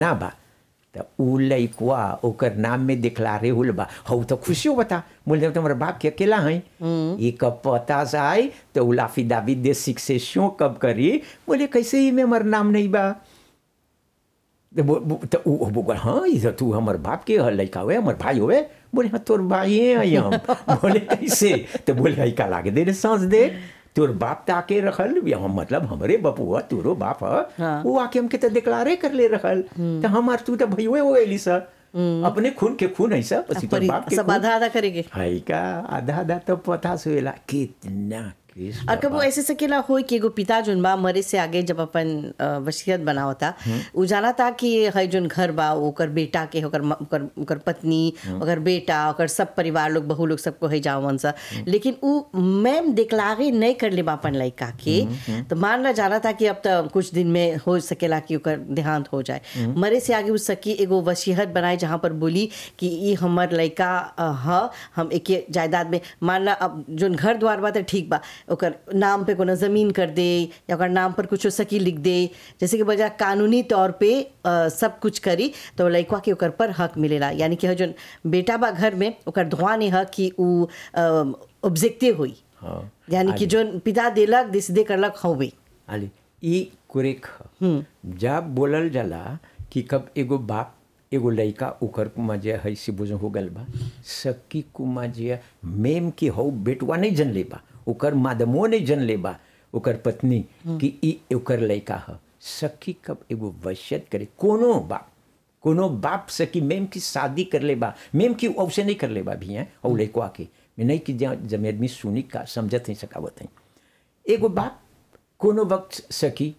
ना बा त उ लइकवा ओकर नाम में दिखलारे हुल बा हऊ तो खुशी हो बता बोले तुम्हारे बाप के अकेला है ये कब पता से आई तो उ लाफी दावी दे सिक्सेशन कब करी बोले कैसे ही में हमार नाम नहीं बा तो बो- बो- तो उ उ बोल हाँ ये तू हमर बाप के हल लइका हुए हमर भाई हुए बोले हाँ तोर भाई है हम बोले कैसे तो बोले हई का लागे दे रे सांस दे तोर बाप तो आके रखल या हम मतलब हमरे बपुआ तोरो बाप ह हाँ। वो आके हमके तो डिक्लारे कर ले रखल तो हमार तू तो भैया हो गई सर अपने खून के खून है सर पसी तोर पर बाप के सब खून आधा आधा करेंगे हई का आधा आधा तो पता सुला कितना किस और कबो बाबा। ऐसे सकेला होई कि एगो पिता जोन बा मरे से आगे जब अपन अ, वसीयत बनावता उ जाना था कि है जोन घर बा ओकर बेटा के ओकर म- ओकर ओकर पत्नी ओकर बेटा ओकर सब परिवार लोग बहू लोग सबको है जावन सा लेकिन उ मैम दिखलागे नहीं कर ले बा अपन लड़का के तो मान ला जाना था कि अब तो कुछ दिन में हो सकेला कि ओकर देहांत हो जाए मरे से आगे उ सकी एगो वसीयत बनाए जहाँ पर बोली कि ई हमर लड़का अ, ह हम एके जायदाद में मान ला अब जोन घर द्वार बा तो ठीक बा ओकर नाम पे कोनो जमीन कर दे या ओकर नाम पर कुछ सकी लिख दे जैसे कि बजा कानूनी तौर पे अ, सब कुछ करी तो लड़का के ओकर पर हक मिलेला यानी कि ह जोन बेटा बा घर में ओकर धुआं नहीं ह कि उ ऑब्जेक्टिव हुई हाँ यानी कि जोन पिता देलक दिसदे करलक हवे आली ई कुरेक ह जब बोलल जाला कि कब एगो बाप एगो लइका ओकर कुमा जे है से बुझ हो गल बा सकी कुमा जे मेम के हौ बेटवा नहीं जन ले बा ओकर मादमो नहीं जन ले बा ओकर पत्नी कि ई ओकर लइका ह सखी कब एगो वसियत करे कोनो बाप कोनो बाप से कि मेम की शादी कर ले बा मेम की औसे नहीं कर ले बा भी हैं और लइकवा के मैं नहीं कि जब जब आदमी सुनी का समझत नहीं सकावत हैं एगो बाप कोनो वक्त सकी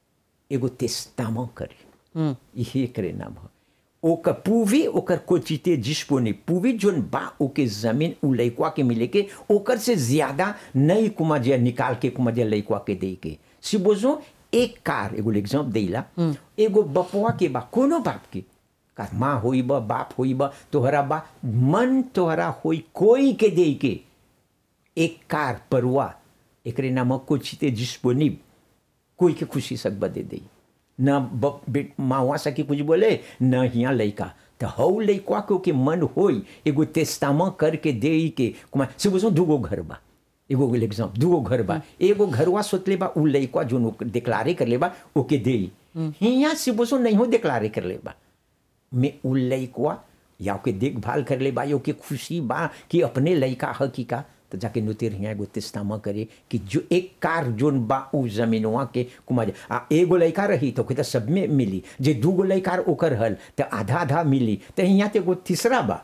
एगो तेस्तामा करे यही करे नाम है ओकर पूवी ओकर कोचिते जिसपो पूवी जोन बा ओके जमीन उ लइकवा के मिले के ओकर से ज्यादा नई कुमा जे निकाल के कुमा जे लइकवा के दे के सिबोजो एक कार एगो एग्जाम देला एगो बपवा के बा कोनो बाप के का माँ होई बा बाप होई बा तोहरा बा मन तोहरा होई कोई के दे के एक कार परवा एकरे नाम कोचिते डिस्पोनिब कोई के खुशी सक बदे दे न ब- बे- मावा सकी कुछ बोले न हिया लइका तो हौ लइकवा के ओके मन होई एगो तेस्तामा करके दे के कुमा से बुझो दूगो घर बा एगो एग्जाम दूगो घर बा एगो घरवा सोचले बा उ लइकवा जोन डिक्लारे कर ले बा ओके दे हिया से बुझो नहीं हो डिक्लारे कर ले बा में उ लइकवा या ओके देखभाल कर ले बा या ओके खुशी बा कि अपने लइका ह कि का तो जाके नुतिर हिया एगो तेस्तामा करे कि जो एक कार जोन बा उ जमीनवा के कुमार आ एगो लइका रही तो तो सब में मिली जे दूगो लइका ओकर हल तो आधा आधा मिली तो हिया तो एगो तीसरा बा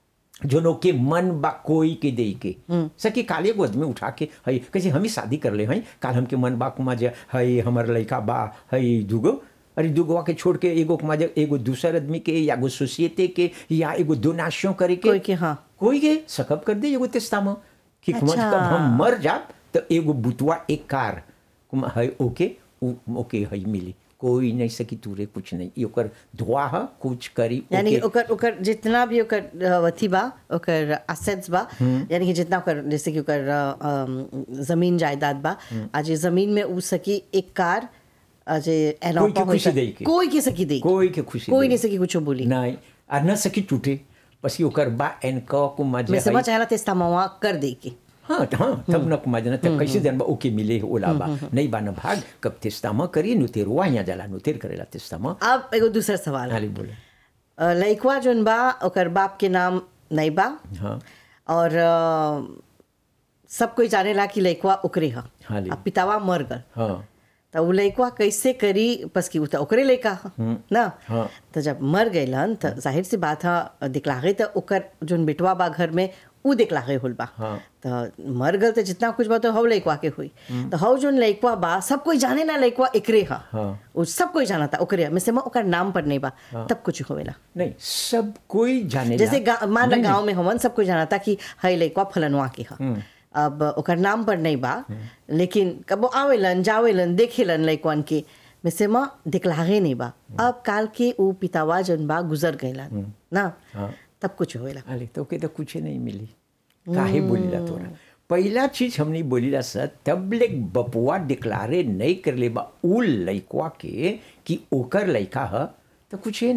जोनो के मन बा कोई के दे के सकी काले एगो आदमी उठा के हई कैसे हम ही शादी कर ले हई काल हमके मन बा कुमा जे हई हमर लइका बा हई दूगो अरे दूगोवा के छोड़ के एगो कुमा जे एगो दूसर आदमी के या एगो सोसाइटी के या एगो डोनाशन करे के कोई के हाँ कोई के सकब कर दे एगो तेस्तामा कि कुमा अच्छा। कब हम मर जाब तो एगो बुतवा एक कार कुमा हई ओके उ- ओके हई मिली कोई नहीं सकी तूरे कुछ नहीं ई ओकर धुआ ह कुछ करी यानी ओके। ओकर ओकर जितना भी ओकर अ, अथी बा ओकर असेट्स बा यानी कि जितना ओकर जैसे कि ओकर अ, अम, जमीन जायदाद बा आज ये जमीन में उ सकी एक कार आज ये कोई के एनौपा होई खुशी ता- देई के। कोई के सकी दे कोई के खुशी कोई देई। नहीं सकी कुछ बोली नहीं आ न सकी टूटे पसी ओकर बा एन क को मजे मैं समझ आया तेस्ता मवा कर दे के हाँ त- हाँ तब न कुमा जना तब कैसे जन बा ओके मिले ओला बा नहीं बा न भाग कब तेस्तामा करी नुतेरवा यहाँ जाला नुतेर करेला तेस्तामा अब एगो दूसरा सवाल हाली बोले अ, लइकवा जोन बा ओकर बाप के नाम नहीं बा हाँ और अ, सब कोई जानेला कि लइकवा ओकरे ह हाली। अब पितावा मर गल हाँ तो उ लइकवा कैसे करी बस कि उ तो ओकरे लइका ह ना हाँ। तो जब मर गइलन तो जाहिर सी बात है दिखलागे तो ओकर जोन बेटवा बा घर में उ दिखलागे होल बा हाँ। तो मर गल तो जितना कुछ बा तो हव लइकवा के हुई तो हव जोन लइकवा बा सब कोई जाने ना लइकवा एकरे ह हाँ। उ सब कोई जाना था ओकरे ह। में से म ओकर नाम पर नहीं बा तब कुछ होवेला नहीं सब कोई जाने जैसे ला- गा- मान ला नहीं, गांव में हमन सब कोई जाना था कि हई लइकवा फलनवा के ह अब ओकर नाम पर नहीं बा लेकिन कबो आवेलन जावेलन देखेलन लइकवन के में से माँ दिखलागे नहीं बा अब काल के उ पितावा जन बा गुजर गइलन ना हाँ। तब कुछ होएला अरे तो के तो कुछ नहीं मिली काहे बोलीला तोरा पहला चीज हमने बोलीला सर तब ले बपुआ डिक्लारे नहीं कर ले बा उ लइकवा के कि ओकर लइका ह तो कुछ